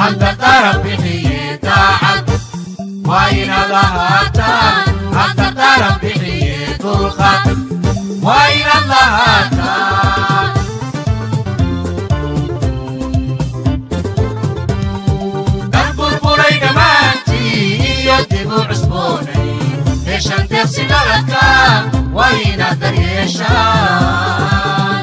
hadda qaran bixiye daacad waa inaad lahaataan hadda qaran bixiye dulqad waa inaad lahaataan dad burburay dhammaantii iyo dib u cusboonay heshan deeqsi dhaladka waa inaad daryeeshaan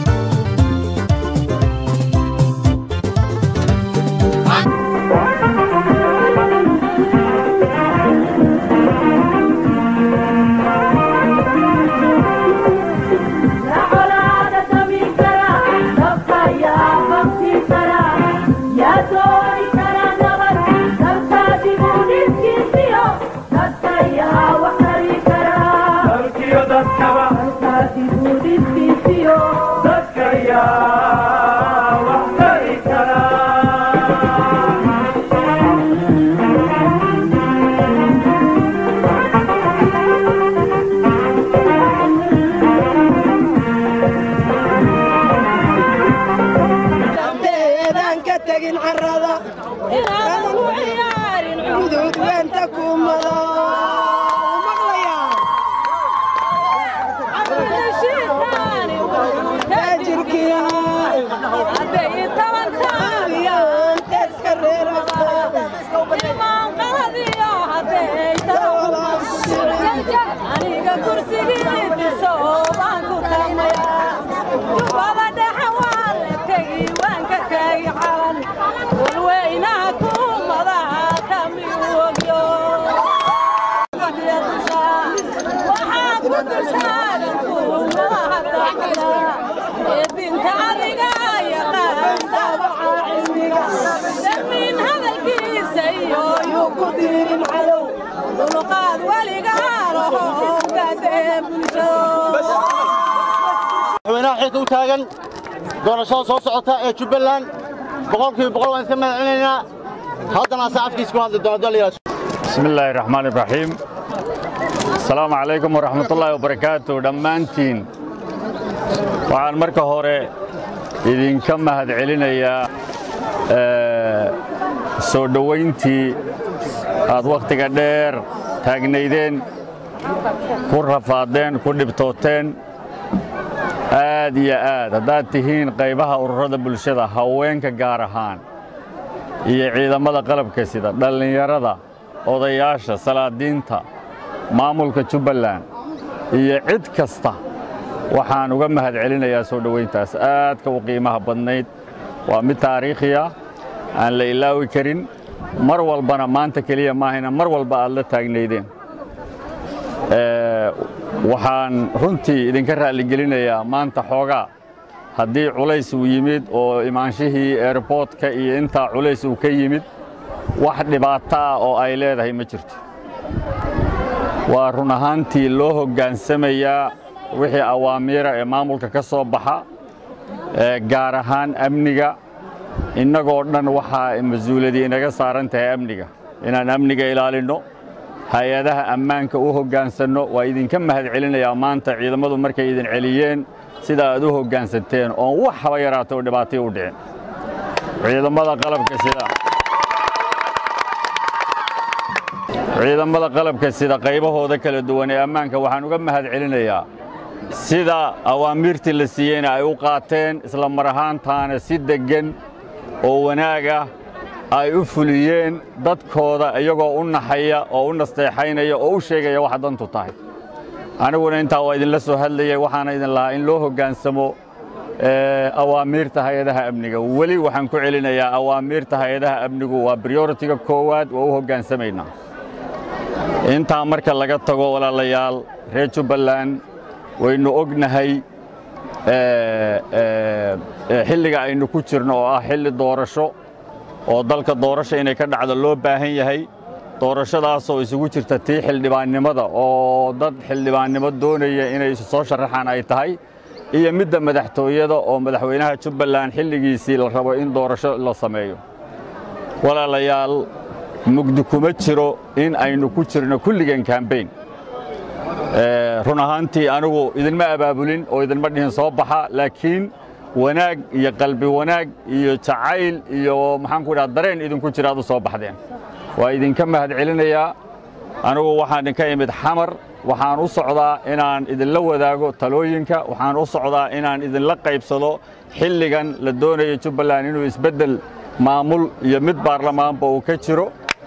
eedaan ka tegin carrada gudud weenta kumada taajirkiiyaanteeska aniga kursigii dhiso baan ku tamayaa jubbada dhexe waa la tegi waan ka tegi calan walweynaha ku madaha kamiwogyo waxaa ku dulsaaran kuumadaha dacda ee dinta adiga yaqaan daabaca cilmiga damiin hadalkiisa iyo yuu ku diirin cadow dulqaad weligaa laho gadee bulshado madaxweynaha xilka u taagan doorashada soo socota ee jubbaland boqolkiiba boqol waan iska magacinaynaa haddana sacafkiis ku hadli doona daliyaas بسم الله الرحمن الرحيم السلام عليكم ورحمة الله وبركاته دمانتين waxaan marka hore idinka mahadcelinayaa ee, soo dhowayntii aad wakhtiga dheer taagnaydeen ku rafaadeen ku dhibtooteen aad iyo aad haddaad tihiin qaybaha ururada bulshada haweenka gaar ahaan iyo ciidamada qalabka sida dhallinyarada odayaasha salaadiinta maamulka jubbaland iyo cid kasta waxaan uga mahad celinayaa soo dhowayntaas aadka u qiimaha badnayd waa mid taariikhi ah aan la ilaawi karin mar walbana maanta keliya maahayna mar walba aad la taagnaydeen Ee, waxaan runtii idinka raalligelinayaa maanta xoogaa haddii culays uu yimid oo imaanshihii airboortka iyo intaa culays uu ka yimid wax dhibaato ah oo ay leedahay ma jirto waa run ahaantii loo hoggaansamayaa wixii awaamiira ee maamulka ka soo baxa ee gaar ahaan amniga innagoo dhan waxaa mas-uuladii inaga saaran tahay amniga inaan amniga ilaalinno hay-adaha ammaanka u hoggaansanno waa idinka mahad celinayaa maanta ciidamadu markay idin celiyeen sida aad u hoggaansanteen oon wax haba yaraato oo dhibaataya u dhicin ciidamada qalabka sida ciidamada qalabka sida qaybahooda kala duwan ee ammaanka waxaan uga mahad celinayaa sida awaamiirtii la siiyeyna ay u qaateen isla mar ahaantaana si deggan oo wanaag ah ay u fuliyeen dadkooda iyagoo u naxaya oo u nasteexaynaya oo u sheegaya waxa dantu tahay aniguna intaa waa idinla soo hadlayay waxaana idin lahaa in loo hoggaansamo ee, awaamiirta hay-adaha amniga weli waxaan ku celinayaa awaamiirta hay-adaha amnigu waa prioritiga koowaad waa u hoggaansamaynaa intaa marka laga tago walaalayaal reer jubbaland waynu ognahay ee, ee, ee, xilliga aynu ku jirno oo ah xilli doorasho oo dalka doorasho inay ka dhacdo loo baahan yahay doorashadaasoo isugu jirta tii xildhibaannimada oo dad xildhibaannimo doonaya inay isu soo sharaxaan ay tahay iyo midda madaxtooyada oo madaxweynaha jubbaland xilligiisii la rabo in doorasho la sameeyo walaalayaal mugdi kuma jiro in aynu ku jirno kulligan kambayn run ahaantii anigu idinma abaabulin oo idinma dhihin soo baxa laakiin wanaag iyo qalbi wanaag iyo jacayl iyo maxaan ku idhaha dareen idinku jira aad u soo baxdeen waa idinka mahad celinayaa anigu waxaan idinka imid xamar waxaan u socdaa inaan idinla wadaago talooyinka waxaan u socdaa inaan idinla qaybsado xilligan la doonayo jubbaland inuu isbeddel maamul iyo mid baarlamaanba uu ka jiro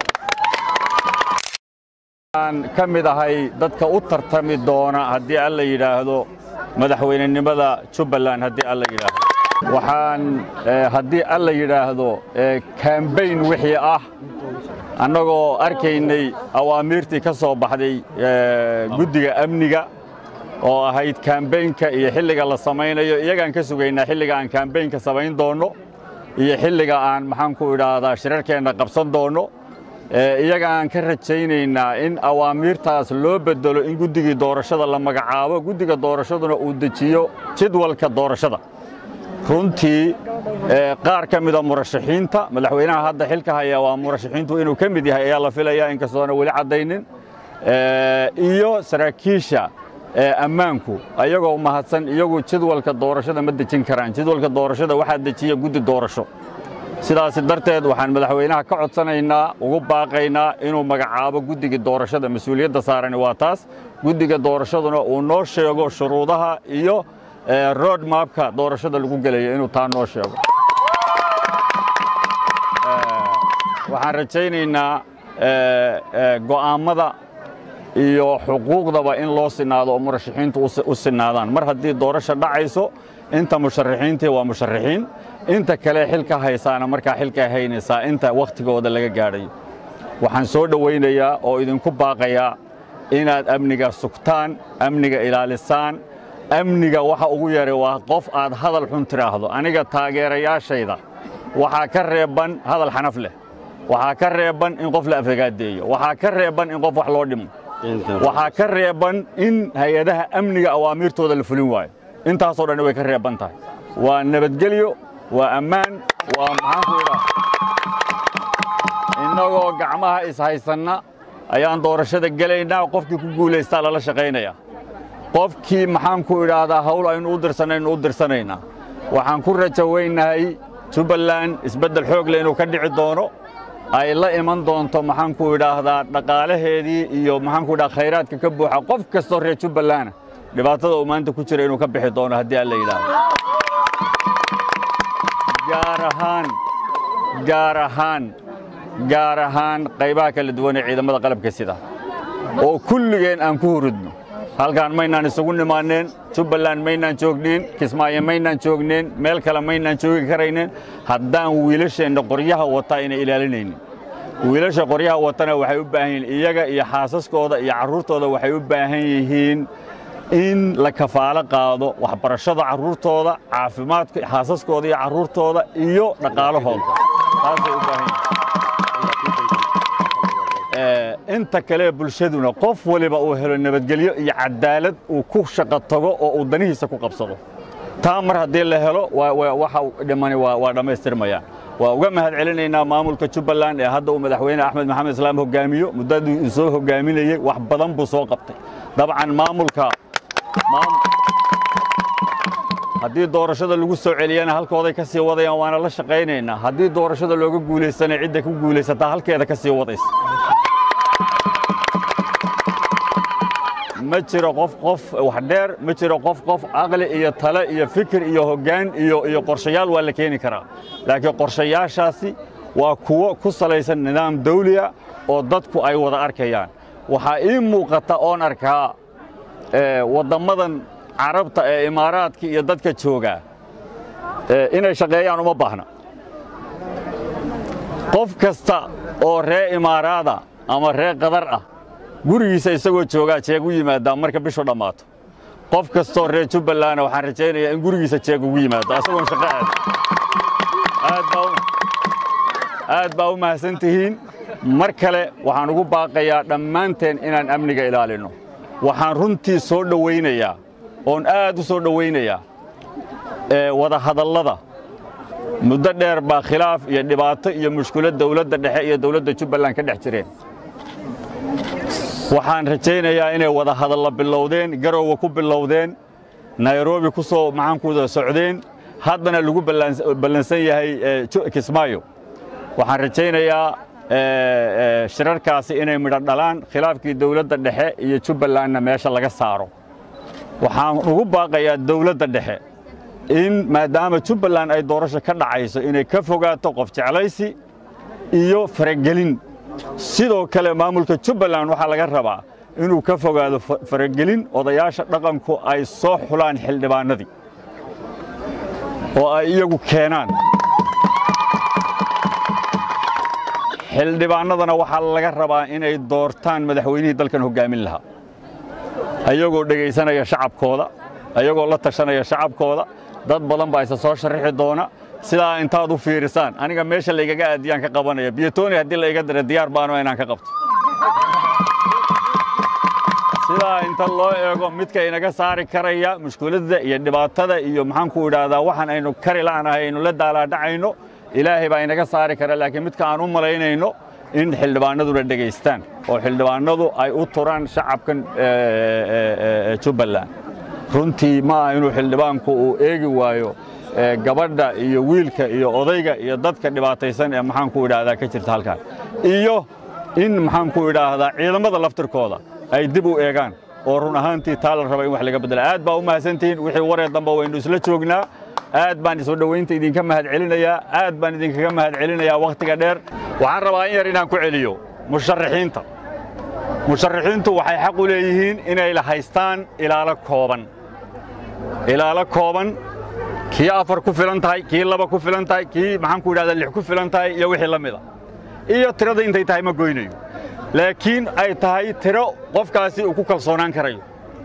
aan ka mid ahay dadka u tartami doona haddii alla yidhaahdo madaxweynenimada jubbaland haddii alla yidhaahdo waxaan haddii alla yidhaahdo kambayn wixii ah annagoo arkaynay awaamiirtii ka soo baxday guddiga amniga oo ahayd kambaynka iyo xilliga la samaynayo iyagaan ka sugaynaa xilliga aan kambaynka samayn doonno iyo xilliga aan maxaan ku idhaahdaa shirarkeenna qabsan doonno iyaga aan ka rajaynaynaa in awaamiirtaas loo bedelo in guddigii doorashada la magacaabo guddiga doorashaduna uu dejiyo jadwalka doorashada runtii qaar ka mida murashaxiinta madaxweynaha hadda xilka haya waa murashaxiintu inuu ka mid yahay ayaa la filaya inkastoona weli caddaynin iyo saraakiisha ammaanku ayagoo mahadsan iyagu jadwalka doorashada ma dejin karaan jadwalka doorashada waxaa dejiya guddi doorasho sidaas darteed waxaan madaxweynaha ka codsanaynaa ugu baaqaynaa inuu magacaabo guddiga doorashada mas-uuliyadda saarani waa taas guddiga doorashaduna uu noo sheego shuruudaha iyo road mapka doorashada lagu gelayo inuu taa noo sheego waxaan rajaynaynaa go'aammada iyo xuquuqdaba in loo sinaado oo murashaxiintu u sinaadaan mar haddii doorasha dhacayso inta musharaxiintii waa musharaxiin inta kale xilka haysaana markaa xilka haynaysaa inta wakhtigooda laga gaadhayo waxaan soo dhowaynayaa oo idinku baaqayaa inaad amniga sugtaan amniga ilaalisaan amniga waxa ugu yaray waa qof aad hadal xun tidhaahdo aniga taageerayaashayda waxaa ka reebban hadal xanaf leh waxaa ka reebban in qof la afagaadeeyo waxaa ka reebban in qof wax loo dhimo waxaa ka reebban in hay-adaha amniga awaamiirtooda la fulin waayo intaasoo dhan way ka reebban tahay waa nabadgelyo waa ammaan waa maxaanku idhaa innagoo gacmaha ishaysanna ayaan doorashada gelaynaa qofkii ku guulaystaa lala shaqaynayaa qofkii maxaan ku idhaahdaa hawl aynu u dirsanaynu u dirsanaynaa waxaan ku rajawaynahay jubbaland isbeddel xoog leh inuu ka dhici doono ay la iman doonto maxaan ku idhaahdaa dhaqaalaheedii iyo maxaan ku idhaha khayraadka ka buuxa qof kastoo reer jubbalana dhibaatada uu maanta ku jira inuu ka bixi doono haddii alla yidhaahdo gaar ahaan gaar ahaan gaar ahaan qaybaha kala duwan ee ciidamada qalabka sida oo kulligeen aan ku hurudno halkaan maynaan isugu nimaanneen jubbaland maynaan joognin kismaayo maynaan joognin meel kale maynaan joogi karaynin haddaan wiilasheenna qoryaha wataa inay ilaalinaynin wiilasha qoryaha watana waxay u baahan yihiin iyaga iyo xaasaskooda iyo carruurtooda waxay u baahan yihiin in la kafaalo qaado waxbarashada carruurtooda caafimaadka xaasaskooda iyo carruurtooda iyo dhaqaalahooda taasay u baahan yihiin inta kale bulshaduna qof waliba uu helo nabadgelyo iyo cadaalad uu ku shaqo tago oo uu danihiisa ku qabsado taa mar haddii la helo waxa dhimani waa dhammaystirmayaan waa uga mahad celinaynaa maamulka jubbaland ee hadda uu madaxweyne axmed maxamed islaam hogaamiyo muddadii uu soo hogaaminayey wax badan buu soo qabtay dabcan maamulka haddii doorashada lagu soo celiyana halkooday ka sii wadayaan waana la shaqaynaynaa haddii doorashada looga guulaysana cidda ku guulaysataa halkeeda ka sii wadaysa ma jiro qof qof wax dheer ma jiro qof qof aqli iyo tale iyo fikir iyo hoggaan iyo iyo qorshayaal waa la keeni karaa laakiin qorshayaashaasi waa kuwo ku salaysan nidaam dawliya oo dadku ay wada arkayaan waxaa ii muuqata oon arkaa wadammadan carabta ee imaaraadka iyo dadka joogaa inay shaqeeyaan uma baahna qof kasta oo ree imaaraada ama ree qadar ah gurigiisa isagoo joogaa jeeg u yimaadaa marka bishu dhammaato qof kastoo reer jubbalandna waxaan rajaynayaa in gurigiisa jeeg ugu yimaado isagoon shaqo aad aad baa u mahadsan tihiin mar kale waxaan ugu baaqayaa dhammaanteen inaan amniga ilaalinno waxaan runtii soo dhowaynayaa oon aad u soo dhowaynayaa wada hadallada muddo dheer baa khilaaf iyo dhibaato iyo mushkilad dawladda dhexe iyo dawladda jubbaland ka dhex jireen waxaan rajaynayaa inay wada hadalla bilowdeen garowga ku bilowdeen nairobi ku soo maxaankuda socdeen haddana lagu ballan- ballansan yahay eh, Ju- kismaayo waxaan rajaynayaa eh, eh, shirarkaasi inay midho dhalaan khilaafkii dowladda dhexe iyo jubbalandna meesha laga saaro waxaan ugu baaqayaa dowladda dhexe in maadaama jubbaland ay doorasho ka dhacayso inay ka fogaato qof jeclaysi iyo faragelin sidoo kale maamulka jubbaland waxaa laga rabaa inuu ka fogaado fa- faragelin odayaasha dhaqanku ay soo xulaan xildhibaanadii oo ay iyagu keenaan xildhibaanadana waxaa laga rabaa inay doortaan madaxweynihii dalkan hoggaamin lahaa ayagoo dhegaysanaya shacabkooda ayagoo la tashanaya shacabkooda dad badan baa isa soo sharixi doona sidaa intaad u fiirisaan aniga meesha laygaga aadiyaan ka qabanaya biyotoni haddii la iga dira diyaar baano inaan ka qabto sidaa inta loo eego midka inaga saari karaya mushkiladda iyo dhibaatada iyo maxaanku idhaahdaa waxaan aynu kari la'nahay aynu la daalaadhacayno ilaahay baa inaga saari kara laakiin midka aan u malaynayno in xildhibaanaduna dhegaystaan oo xildhibaanadu ay u turaan shacabkan eh, eh, eh, jubbaland runtii ma aha inuu xildhibaanku uu eegi waayo eh, gabadha iyo wiilka iyo odayga iyo dadka dhibaataysan ee maxaanku idhaahdaa ka jirta halkan iyo in maxaanku idhaahdaa ciidamada laftirkooda ay dib u eegaan oo run ahaantii taa la raba in wax laga beddela aad baa u mahadsantihiin wixii waree dambe waynu isla joognaa aad baan isoo dhowaynta idinka mahad celinayaa aad baan idinkaga mahad celinayaa wakhtiga dheer waxaan rabaa in yar inaan ku celiyo musharaxiinta musharaxiintu waxay xaq u leeyihiin inay la haystaan ilaalo kooban ilaalo kooban kii afar ku filan tahay kii laba ku filan tahay kii maxaanku idhahdaa lix ku filan tahay iyo wixii la mida iyo tirada intay tahay ma goynayo laakiin ay tahay tiro qofkaasi uu ku kalsoonaan karayo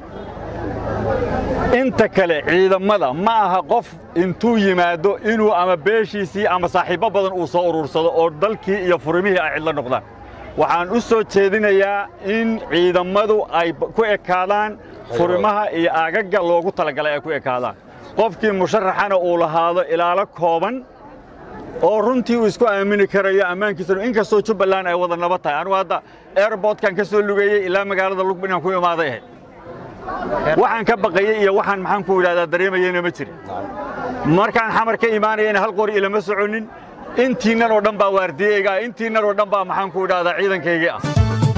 inta kale ciidamada ma aha qof intuu yimaado inuu ama beeshiisii ama saaxiibbo badan uu soo urursado oo dalkii iyo furimihii ay cidlo noqdaan waxaan u soo jeedinayaa in ciidammadu ay b- ku ekaadaan furimaha iyo aagagga loogu talagalay ay ku ekaadaan qofkii musharaxana uu lahaado ilaalo kooban oo runtii uu isku aamini karayo ammaankiisana inkastoo jubbaland ay wada nabad tahay anigu hadda airbortkan ka soo lugeeyey ilaa magaalada lugb inaan ku imaaday ahayd waxaan ka baqayey iyo waxaan maxaan ku idhahdaa dareemayeyna ma jirin markaan xamar ka imaanayana hal qori ilama soconin intiinnan oo dhan baa waardiyeyga ah intiinnan oo dhan baa maxaan ku idhahdaa ciidankaygii ah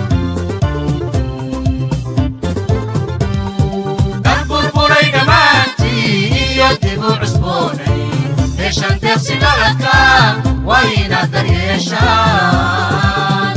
dad burburay dhammaantii iyo dib u cusboonay heshan deeqsi dhaladka waa inaad daryeeshaan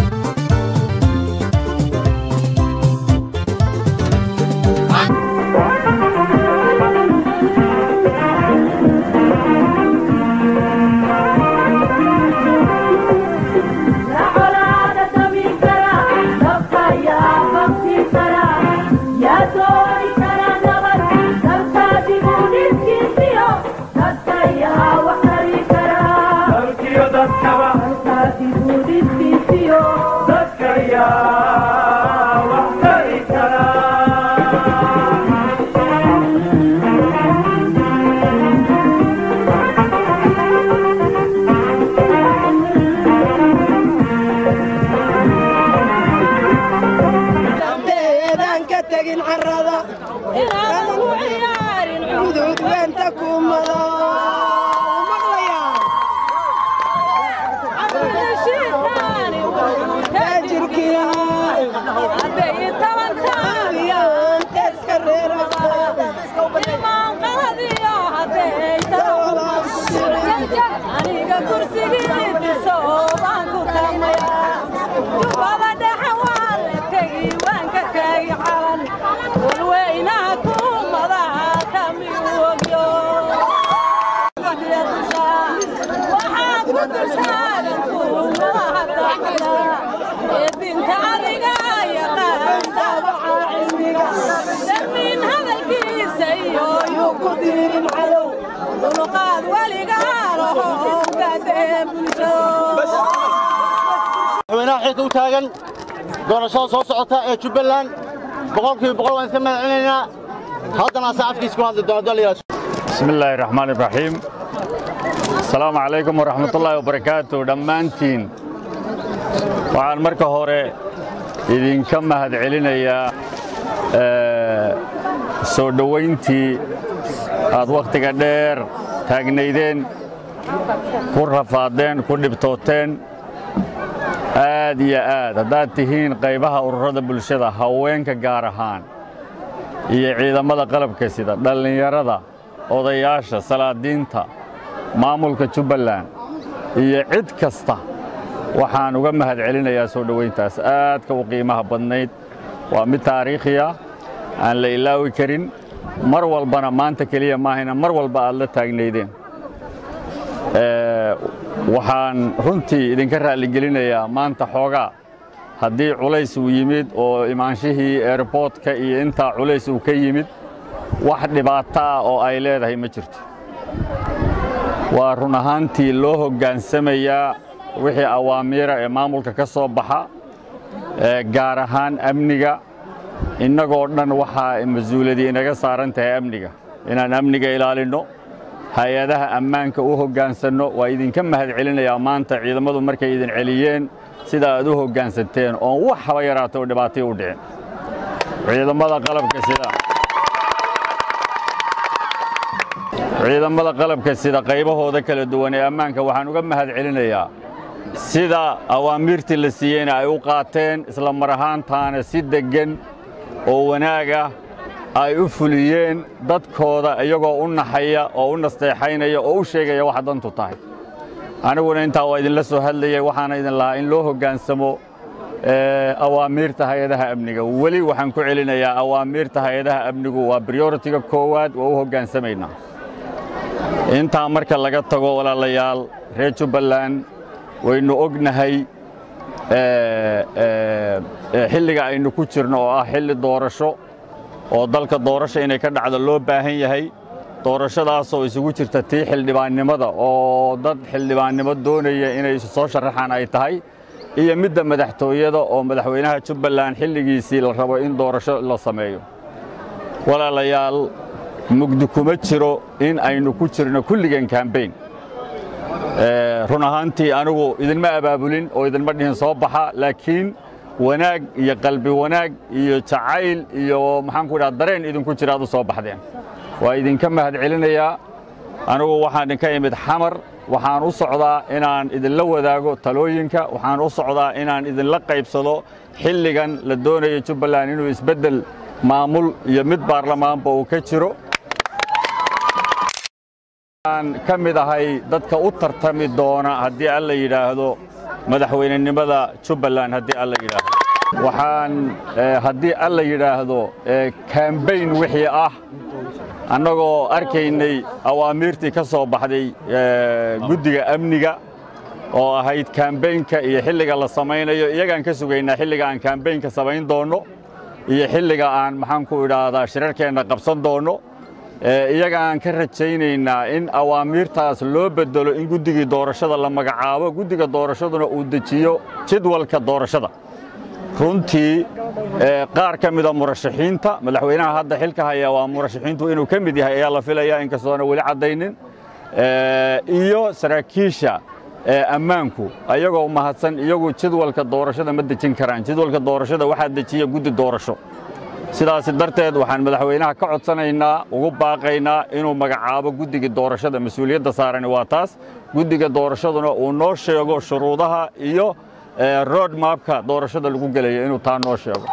eedaan ka tegin carrada inaadan ku ciyaarin guduud weenta kuumada cudurshitaani taajirkii hadday tabantaan yaanteeska reerasa imaan qaladiyo hadday aniga kursigii dhiso baan ku tamayaa jubbada dhexe waa la tegi waan ka tegi calan walweynaha kuumadaha tami ogyo waxaa ku dulsaaran kuumadaha dacda ee dinta adiga yaqaan daawaca cilmiga darmiin hadalkiisa iyo yuu ku diirin cadow dulqaad weligaa laho gadee bulshado madaxweynaha xilka u taagan doorashada soo socota ee jubbaland boqolkiiba boqol waan iska mahad celinaynaa haddana ase afkiis ku hadli doona daliyaas بسم الله الرحمن الرحيم السلام عليكم ورحمة الله وبركاته دمانتين waxaan marka hore idinka mahad celinayaa ee, soo dhowayntii aad wakhtiga dheer taagnaydeen ku rafaadeen ku dhibtooteen aad iyo aad haddaad tihiin qaybaha ururada bulshada haweenka gaar ahaan iyo ciidamada qalabka sida dhallinyarada odayaasha salaadiinta maamulka jubbaland iyo cid kasta waxaan uga mahad celinayaa soo dhowayntaas aadka u qiimaha badnayd waa mid taariikhiya aan la ilaawi karin mar walbana maanta keliya maahayna mar walba aad la taagnaydeen waxaan runtii idinka raalligelinayaa maanta xoogaa haddii culays uu yimid oo imaanshihii eerboodka iyo intaa culays uu ka yimid wax dhibaato ah oo ay leedahay ma jirto waa run ahaantii loo hoggaansamayaa wixii awaamiira ee maamulka ka soo baxa gaar ahaan amniga innagoo dhan waxaa mas-uuladii inaga saaran tahay amniga inaan amniga ilaalinno hay-adaha ammaanka u hoggaansanno waa idinka mahad celinayaa maanta ciidammadu markay idin celiyeen sida aad u hoggaansanteen oon wax haba yaraata oo dhibaatay u dhicin ciidamada qalabka sida ciidamada qalabka sida qaybahooda kala duwan ee ammaanka waxaan uga mahad celinayaa sida awaamiirtii la siiyeyna ay u qaateen isla mar ahaantaana si deggan oo wanaagah ay u fuliyeen dadkooda iyagoo u naxaya oo u nasteexaynaya oo u sheegaya waxa dantu tahay aniguna intaa waa idinla soo hadlayay waxaana idin lahaa in loo hoggaansamo awaamiirta hay-adaha amniga weli waxaan ku celinayaa awaamiirta hay-adaha amnigu waa brioritiga koowaad waa u hoggaansamaynaa intaa marka laga tago walaalayaal reer jubbaland waynu ognahay xilliga aynu ku jirno oo ah xilli doorasho oo dalka doorasho inay ka dhacdo loo baahan yahay doorashadaasoo isugu jirta tii xildhibaannimada oo dad xildhibaannimo doonaya inay soo sharaxaan ay tahay iyo midda madaxtooyada oo madaxweynaha jubbaland xilligiisii la rabo in doorasho la sameeyo walaalayaal mugdi kuma jiro in aynu ku jirno kulligan kambayn run ahaantii anigu idinma abaabulin oo idinma dhihin soo baxa laakiin wanaag iyo qalbi wanaag iyo jacayl iyo maxaanku idhaha dareen idinku jira aad u soo baxdeen waa idinka mahad celinayaa anigu waxaan idinka imid xamar waxaan u socdaa inaan idinla wadaago talooyinka waxaan u socdaa inaan idinla qaybsado xilligan la doonayo jubbaland inuu isbeddel maamul iyo mid baarlamaanba uu ka jiro aan ka mid ahay dadka u tartami doona haddii alla yidhaahdo madaxweynenimada jubbaland haddii alla yidhaahdo waxaan haddii alla yidhaahdo kambayn wixii ah annagoo arkaynay awaamiirtii ka soo baxday guddiga amniga oo ahayd kambaynka iyo xilliga la samaynayo iyagaan ka sugaynaa xilliga aan kambaynka samayn doonno iyo xilliga aan maxaanku idhaahdaa shirarkeenna qabsan doonno iyagaan ka rajaynaynaa in awaamiirtaas loo bedelo in guddigii doorashada la magacaabo guddiga doorashaduna uu dejiyo jadwalka doorashada runtii qaar ka mida murashaxiinta madaxweynaha hadda xilka haya waa murashaxiintu inuu ka mid yahay ayaa la filaya inkastoona weli caddaynin iyo saraakiisha ammaanku ayagoo mahadsan iyagu jadwalka doorashada ma dejin karaan jadwalka doorashada waxaa dejiya guddi doorasho sidaasi darteed waxaan madaxweynaha ka codsanaynaa ugu baaqaynaa inuu magacaabo guddiga doorashada mas-uuliyadda saarani waa taas guddiga doorashaduna uu noo sheego shuruudaha iyo road mapka doorashada lagu gelayo inuu taa noo sheego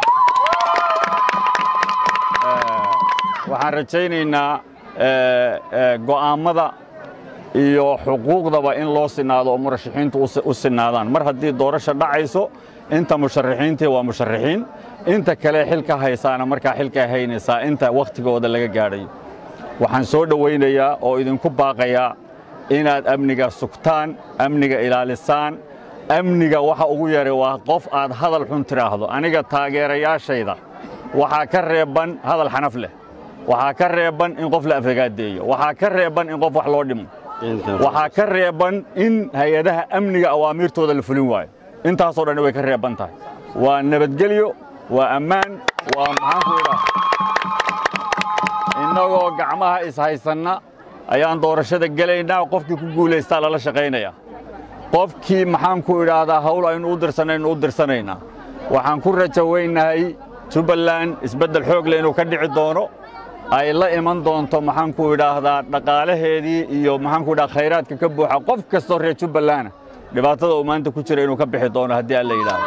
waxaan rajaynaynaa go'aammada iyo xuquuqdaba in loo sinaado oo murashaxiintu u sinaadaan mar haddii doorasho dhacayso inta musharaxiintii waa musharaxiin inta kale xilka haysaana markaa xilka haynaysaa inta wakhtigooda laga gaadhayo waxaan soo dhowaynayaa oo idinku baaqayaa inaad amniga sugtaan amniga ilaalisaan amniga waxa ugu yaray waa qof aad hadal xun tidhaahdo aniga taageerayaashayda waxaa ka reeban hadal xanaf leh waxaa ka reeban in qof la afagaadeeyo waxaa ka reeban in qof wax loo dhimo waxaa ka reeban in hay-adaha amniga awaamiirtooda la fulin waayo intaasoo dhan way ka reeban tahay waa nabadgelyo waa ammaan waa maxaanku idhaah innagoo gacmaha ishaysanna ayaan doorashada gelaynaa qofkii ku guulaystaa lala shaqaynayaa qofkii maxaanku idhaahdaa hawl aynu u dirsanaynu u dirsanaynaa waxaan ku rajawaynahay jubbaland isbeddel xoog leh inuu ka dhici doono ay la iman doonto maxaanku idhaahdaa dhaqaalaheedii iyo maxaanku idhaha khayraadka ka buuxa qof kastoo reer jubbalandna dhibaatada uu maanta ku jira inuu ka bixi doono haddii alla yidhaahdo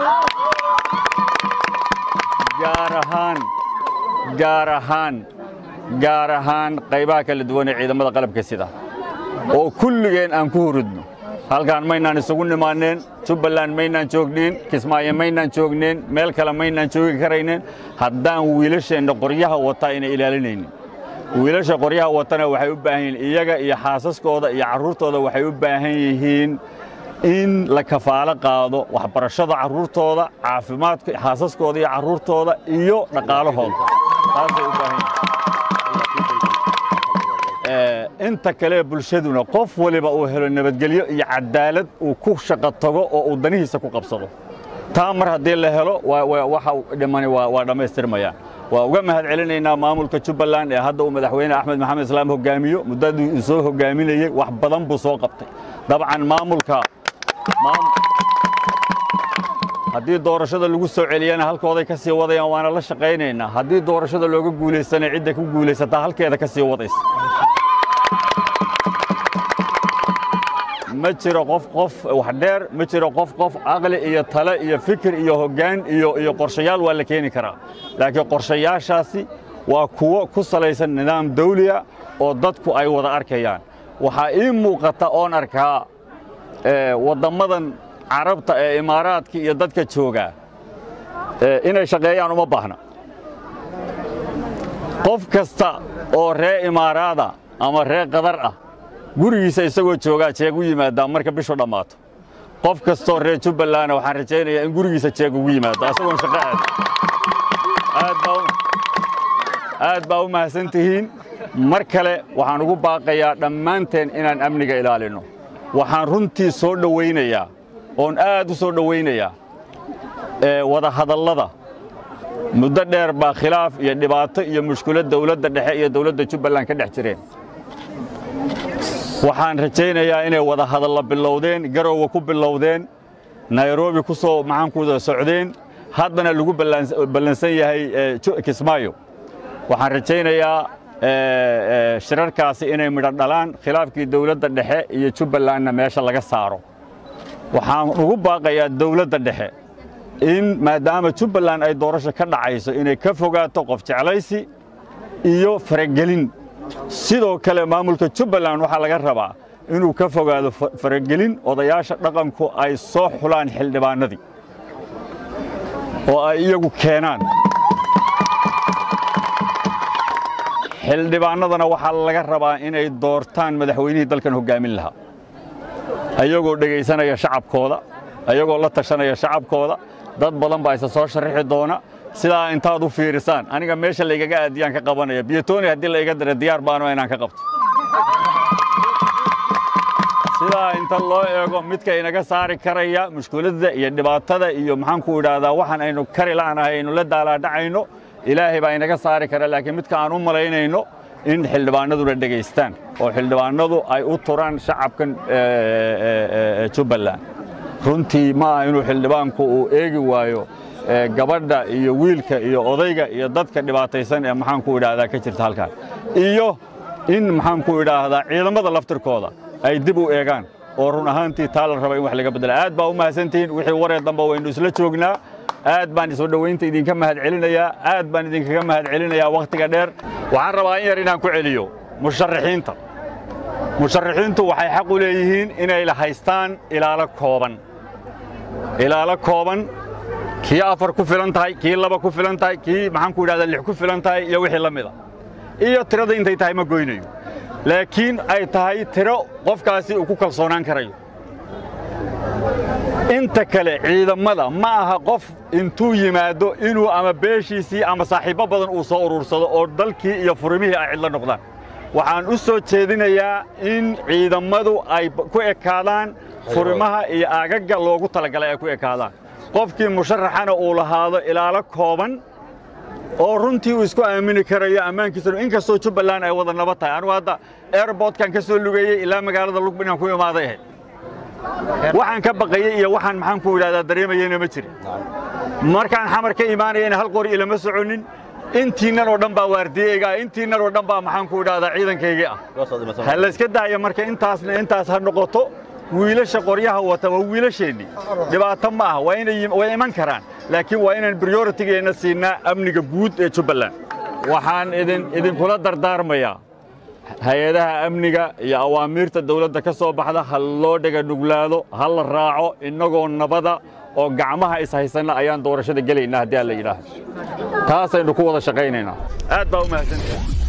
gaar ahaan gaar ahaan gaar ahaan qaybaha kala duwan ee ciidamada qalabka sida oo kulligeen aan ku hurudno halkaan maynaan isugu nimaanneen jubbaland maynaan joognayn kismaayo maynaan joognayn meel kale maynaan joogi karayneen haddaan wiilasheenna qoryaha wataa inay ilaalinaynin wiilasha qoryaha watana waxay u baahan yihiin iyaga iyo xaasaskooda iyo carruurtooda waxay u baahan yihiin in la kafaalo qaado waxbarashada carruurtooda caafimaadka xaasaskooda iyo carruurtooda iyo dhaqaalahooda taasay u baahan yihiin inta kale bulshaduna qof waliba uu helo nabadgelyo iyo cadaalad uu ku shaqo tago oo uu danihiisa ku qabsado taa mar haddii la helo waxa dhimani waa dhammaystirmayaan waa uga mahad celinaynaa maamulka jubbaland ee hadda uu madaxweyne axmed maxamed islaam hogaamiyo muddadii uu soo hogaaminayey wax badan buu soo qabtay dabcan maamulka haddii doorashada lagu soo celiyana halkooday ka sii wadayaan waana la shaqaynaynaa haddii doorashada looga guulaysana cidda ku guulaysataa halkeeda ka sii wadaysa ma jiro qof qof wax dheer ma jiro qof qof caqli iyo tale iyo fikir iyo hoggaan iyo iyo qorshayaal waa la keeni karaa laakiin qorshayaashaasi waa kuwo ku salaysan nidaam dawliya oo dadku ay wada arkayaan waxaa ii muuqata oon arkaa wadammadan carabta ee imaaraadka iyo dadka joogaa inay shaqeeyaan uma baahna qof kasta oo ree imaaraada ama ree qadar ah gurigiisa isagoo joogaa jeeg u yimaadaa marka bishu dhammaato qof kastoo reer jubbalandna waxaan rajaynayaa in gurigiisa jeeg ugu yimaado isagoon shaqo aad aad baa u mahadsan tihiin mar kale waxaan ugu baaqayaa dhammaanteen inaan amniga ilaalinno waxaan runtii soo dhowaynayaa oon aad u soo dhowaynayaa wada hadallada muddo dheer baa khilaaf iyo dhibaato iyo mushkilad dawladda dhexe iyo dawladda jubbaland ka dhex jireen waxaan rajaynayaa inay wada hadalla bilowdeen garowga ku bilowdeen nairobi ku soo maxaankuda socdeen haddana lagu ballansan yahay kismaayo waxaan rajaynayaa shirarkaasi inay midho dhalaan khilaafkii dawladda dhexe iyo jubbalandna meesha laga saaro waxaan ugu baaqayaa dawladda dhexe in maadaama jubbaland ay doorasho ka dhacayso inay ka fogaato qof jeclaysi iyo faragelin sidoo kale maamulka jubbaland waxaa laga rabaa inuu ka fogaado faragelin odayaasha dhaqanku ay soo xulaan xildhibaanadii oo ay iyagu keenaan xildhibaanadana waxaa laga rabaa inay doortaan madaxweynihii dalkan hoggaamin lahaa ayagoo dhegaysanaya shacabkooda ayagoo la tashanaya shacabkooda dad badan baa isa soo sharrixi doona sidaa intaad u fiirisaan aniga meesha laygaga aadiyaan ka qabanaya biyotoni haddii la iga dira diyaar baano inaan ka qabto sidaa inta loo eego midka inaga saari karaya mushkiladda iyo dhibaatada iyo maxaanku idhaahdaa waxaan aynu kari la'nahay aynu la daalaadhacayno ilaahay baa inaga saari kara laakiin midka aan u malaynayno in xildhibaanaduna dhegaystaan oo xildhibaanadu ay u turaan shacabkan jubbaland runtii ma aha inuu xildhibaanku uu eegi waayo gabadha iyo wiilka iyo odayga iyo dadka dhibaataysan ee maxaanku idhaahdaa ka jirta halkaan iyo in maxaanku idhaahdaa ciidamada laftirkooda ay dib u eegaan oo run ahaantii taa la raba in wax laga beddela aad baa u mahadsantihiin wixii waree dambe waynu isla joognaa aad baan isoo dhowaynta idinka mahad celinayaa aad baan idinkaga mahad celinayaa wakhtiga dheer waxaan rabaa in yar inaan ku celiyo musharaxiinta musharaxiintu waxay xaq u leeyihiin inay haystaan ilaalo kooban ilaalo kooban kii afar ku filan tahay kii laba ku filan tahay kii maxaanku idhahdaa lix ku filan tahay iyo wixii la mida iyo tirada intay tahay ma goynayo laakiin ay tahay tiro qofkaasi uu ku kalsoonaan karayo inta kale ciidamada ma aha qof intuu yimaado inuu ama beeshiisii ama saaxiibbo badan uu soo urursado oo dalkii iyo furimihii ay cidlo noqdaan waxaan u soo jeedinayaa in ciidammadu ay ku ekaadaan furimaha iyo aagagga loogu talagalay ay ku ekaadaan qofkii musharaxana uu lahaado ilaalo kooban oo runtii uu isku aamini karayo ammaankiisana inkastoo jubbaland ay wada nabad tahay anugu hadda airbortkan ka soo lugeeyey ilaa magaalada lugb inaan ku imaaday ahayd waxaan ka baqayey iyo waxaan maxaan ku idhahdaa dareemayeyna ma jirin markaan xamar ka imaanayana hal qori ilama soconin intiinnan oo dhan baa waardiyeyga intiinnan oo dhan baa maxaan ku idhahdaa ciidankaygii ah ha layska daayo marka intaasna intaas ha noqoto wiilasha qoryaha wata waa wiilasheennii dhibaato ma aha waa inay way iman karaan laakiin waa inaan prioritigeenna siinaa amniga guud ee jubbaland waxaan idin idinkula dardaarmayaa hay-adaha amniga iyo awaamiirta dawladda ka soo baxda ha loo dhega nuglaado ha la raaco innagoo nabada oo gacmaha ishaysanna ayaan doorashada gelaynaa haddii aan la yidhaahdo taasaynu ku wada shaqaynaynaa aad baa u mahadsantahay